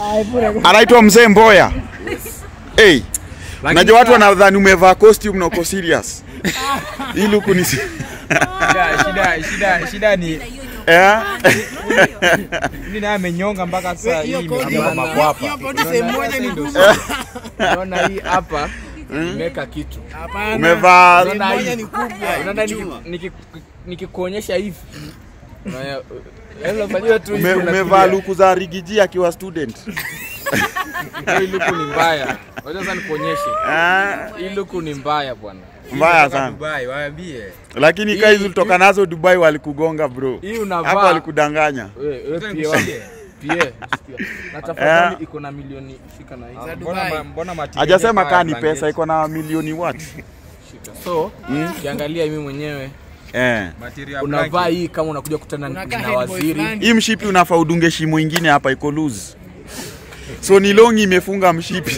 anaitwa mzee Mboya. Hey, unajua watu wanadhani umevaa costume na uko serious. Hii luku ni si- Shida, shida, shida, shida ni eh? mimi naye amenyonga mpaka sasa hii imejaa Hiyo makwapa. poti sehemu moja ni kubwa. Unaona hii hapa imeweka kitu. Hapana. Umevaa Unaona Sehemu moja hii? ni kubwa. Unaona niki- niki- nikikuonyesha hivi. Unaona, yaani unafanyia tu hivi ume, unafikiria, umevaa luku za Rigiji akiwa student. Hii luku ni mbaya. Wacha sasa nikuonyeshe. Ah, Hii luku ni mbaya bwana. mbaya sana. Dubai, waambie. Lakini Hii- kai ulitoka nazo Dubai walikugonga bro. Hii Hapo unavaa. walikudanganya. Wewe wewe Ngoja pia wangu. nikushie. Pia. sikia. Na tafadhali iko na milioni shika na hii. Za Mbona Dubai. mbona material Hajasema haya kaa ni blanketi? pesa, iko na milioni what? Shika. So, ukiangalia mimi mwenyewe Eh. Material unavaa blanket. hii kama unakuja kutana Unakaa na head boy waziri. fulani. Hii mshipi unafaa udunge shimo ingine hapa iko loose. So ni longi imefunga mshipi.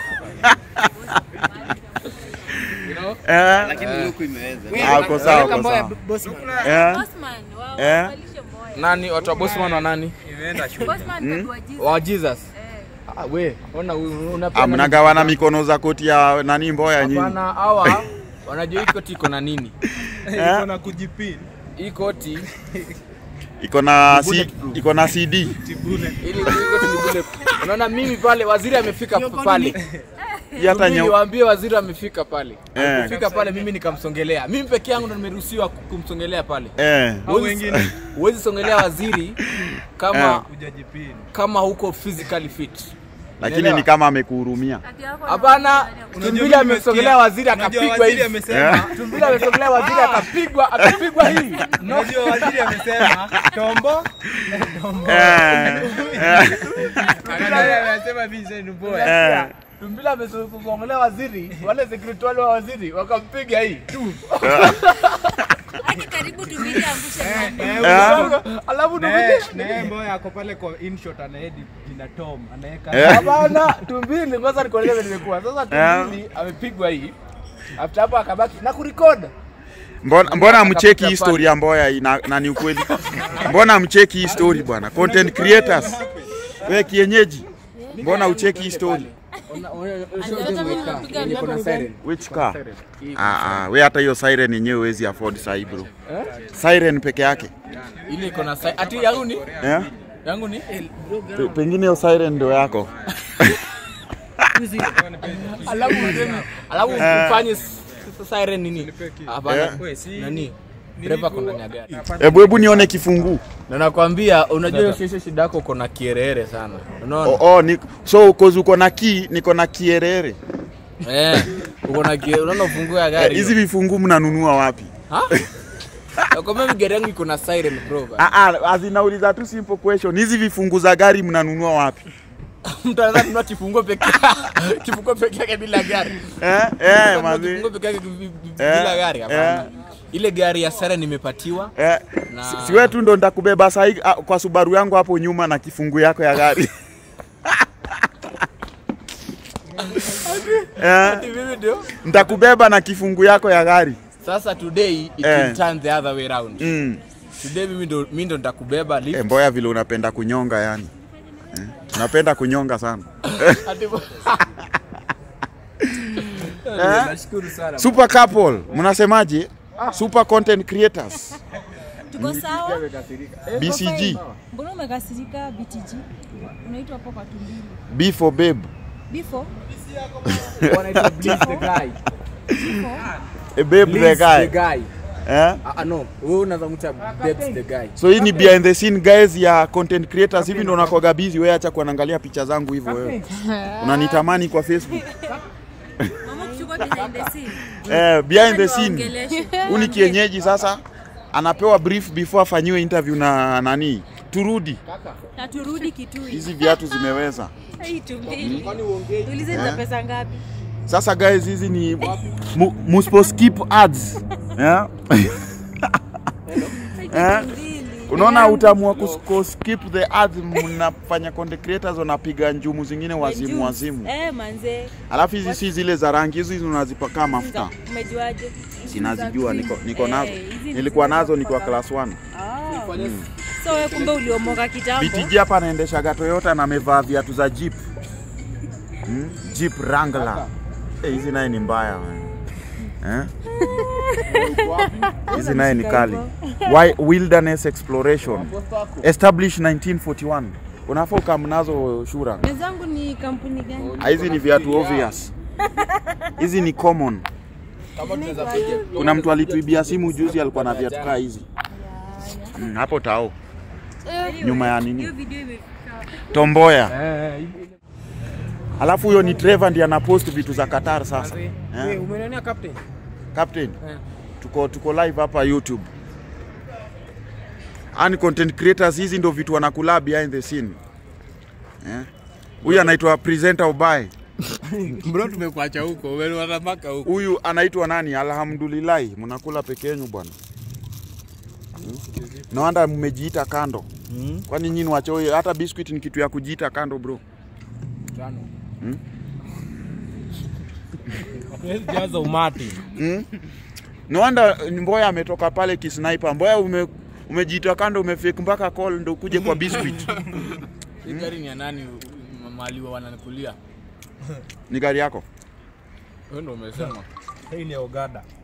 You know? Eh. lakini luku imeweza. Ah, uko sawa, Weka uko Mboya sawa. Bossman. Eh. Bosman, wa- Eh? wavalishe Mboya. Nani watu wa Bosman wa nani? Imeenda shule. Bosman tatua Jesus. Wa Jesus. Eh. Ah, we, ona u- unapenda Ah, mnagawana mikono za koti ya nani Mboya nyinyi. Hapana, hawa wanajua hii koti iko na nini? Eh? Iko na kujipin. Hii koti Iko na C, Bulletproof. iko na CD. ili hii koti ni bule. Unaona mimi pale waziri amefika pale. Hii hata Mimi nyeu. niwaambie waziri amefika pale. Eh. Alipofika pale mimi nikamsongelea. Mimi peke yangu ndo nimeruhusiwa kumsongelea pale. Eh. Au wengine Huwezi songelea waziri kama kujajipin. kama huko physically fit. Lakini Unaelewa? ni kama amekuhurumia. Ati yako Hapana, Tumbili amesongelea waziri Unajua akapigwa waziri hivi. amesema Tumbili amesongelea waziri akapigwa akapigwa hivi. No. Unajua waziri amesema tombo Eh. Eh. anasema Vincent Mboya. Eh. Tumbili amesongelea waziri, wale security wale wa waziri wakampiga hii. Hadi karibu tumbili angushe ndani. Eh. Alafu Na yeye- Tumbili na yeye Mboya ako pale kwa inshot anaedit jina Tom anaweka Eh. Hapana, Tumbili kwanza nikueleza vile nimekuwa. Sasa Tumbili amepigwa hii. After hapo akabaki na kurecord. Mbona mbona mcheki hii Akapiga story ya Mboya hii na, na ni ukweli? Mbona mcheki hii story bwana? Content creators. Wewe kienyeji. Mbona ucheki hii story? Which car? Ah ah, we hata hiyo siren yenyewe huwezi afford sahi bro. Siren peke yake. Ile iko na sai- ati yangu ni Eh? yangu ni Pe- Pengine hiyo siren ndio yako. alafu useme- alafu ufanye s- s- siren nini? Hapana. Eh. Nani? Dereva ako ndani ya gari. Hebu hebu nione kifunguu. Na nakwambia unajua hiyo sheshe shida yako uko na kierere sana. Unaona? Oh, oh, ni, so uko uko na key, niko na kierere. Eh. Uko na kie, unaona ufunguo ya Eh, gari. Hizi vifunguu mnanunua wapi? Ha? Nakwambia mimi gari yangu iko na siren bro. Ah ah, azinauliza tu simple question. Hizi vifungu za gari mnanunua wapi? Mtu anaweza kununua kifunguo peke kifunguo peke yake bila gari. Eh? Kununua Eh, mazi. Kifunguo peke yake bi- bi- Eh, bila gari hapana. eh. Ile gari ya siren nimepatiwa. Eh, Na- si- si wewe tu ndo nitakubeba sahi ah, kwa Subaru yangu hapo nyuma na kifungu yako ya gari. eh, Ati mimi ndio. nitakubeba na kifungu yako ya gari. Sasa today it Eh. will turn the other way round. Mm. Today mimi ndo mimi ndo nitakubeba lift. Eh, Mboya vile unapenda kunyonga yani. Eh, unapenda kunyonga sana. Ati Eh? Nashukuru sana. Super couple, mnasemaje? Super content creators. Tuko sawa? BCG. Mbona umekasirika BTG? Unaitwa hapo kwa tumbili. B for babe. Before? Wanaitwa Blitz the guy. A babe the Blitz the guy. guy. Eh? Ah, ah, no. Wewe unaweza mta Babs the guy. So hii ni behind the scene guys ya content creators hivi ndo unakuwaga busy wewe acha kuangalia picha zangu hivyo wewe. Unanitamani kwa Facebook. Mama kuchukua behind the scene. Eh, behind the scene. Waongeleshe. Huu ni kienyeji sasa anapewa brief before afanyiwe interview na nani. Turudi. Na turudi Kitui. Hizi viatu zimeweza. Hii tumbili. Tuulize ni za pesa ngapi? Sasa guys hizi ni mu, muspo skip ads. Yeah? Hii Eh? tumbili. Unaona utaamua kus- ku skip the ads, mnafanya content creators wanapiga njumu zingine wazimu Juice. wazimu. Eh, manze. Alafu hizi si zile za rangi, hizi unazipaka mafuta. Umejuaje? Sinazijua, niko, niko Eh, nazo. hizi ni Nilikuwa zile nazo za nikiwa kupaka- class 1. Ah. So wewe kumbe uliomoka kitambo. BTG hapa anaendeshaga Toyota na amevaa viatu za Jeep. Hmm? Jeep Wrangler. Eh, hizi naye ni mbaya man. Eh? Hizi naye ni kali. Why Wilderness Exploration. Established 1941. Unafaa ukam nazo shura. Wenzangu ni kampuni gani? Ah, Hizi ni viatu obvious. Hizi ni common. Kama tunaweza piga. Kuna mtu alituibia simu juzi alikuwa na viatu kaa hizi. Mm, hapo tao. Nyuma ya nini? Hiyo video imefika. Tomboya. Eh, Alafu huyo ni Trevor ndiye anapost vitu za Qatar sasa. Eh? umenionea captain? Captain. Tuko tuko live hapa YouTube. Ani content creators hizi ndio vitu wanakula behind the scene. Eh? Huyu anaitwa presenter Obaye. Bro tumekuacha huko, wewe unataka huko. Huyu anaitwa nani? Alhamdulillah, mnakula peke yenu bwana. Hmm? No wonder mmejiita kando. Kwani nyinyi wachoyo? Hata biscuit ni kitu ya kujiita kando bro. Hatuwezi jaza umati. Mm? No wonder Mboya ametoka pale kisniper. Mboya ume, umejiita kando umefake mpaka call ndo kuje kwa biscuit. Hii gari ni ya nani mali wa wananikulia? Ni gari yako? Wewe ndio umesema. Hii ni Ogada.